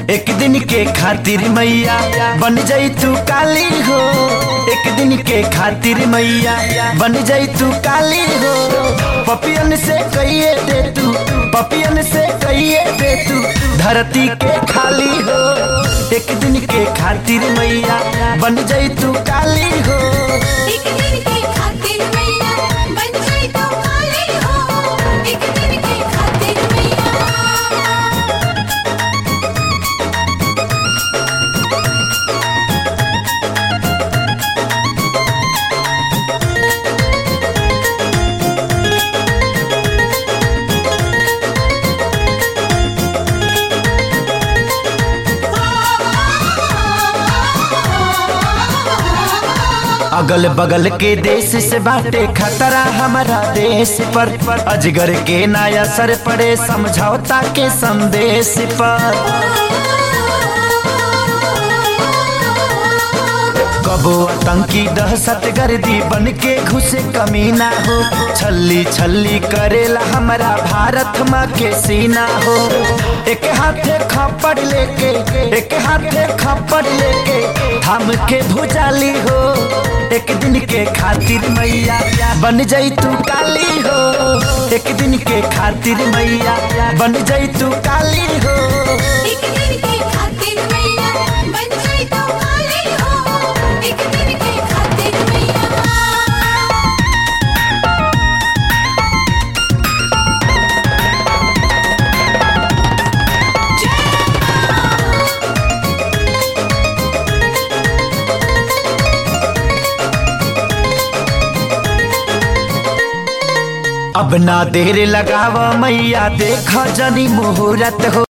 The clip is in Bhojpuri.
एक दिन के खातिर मैया बन जाई तू काली हो एक दिन के खातिर मैया बन जाई तू काली हो पपियन से कहिए दे तू पपियन से कहिए दे तू धरती के खाली हो एक दिन के खातिर मैया बन जाई तू काली हो एक दिन के खातिर मैया बन जाई तो काली हो एक दिन के खातिर मैया अगल बगल के देश से बाटे खतरा हमारा देश पर अजगर के नया सर पड़े समझौता के संदेश पर कबो आतंकी दहशत गर्दी बन के घुसे कमीना हो छल्ली छल्ली करेला हमारा भारत माँ के सीना हो एक हाथे खपड़ लेके एक हाथे खपड़ लेके थाम के भुजाली हो एक दिन के खातिर मैया बन जाई तू काली हो एक दिन के खातिर मैया बन जाई तू काली हो एक दिन के खातिर मैया बन जाई तो काली हो एक दिन के खातिर मैया अब ना देर लगाव मैया देख जनी मुहूर्त हो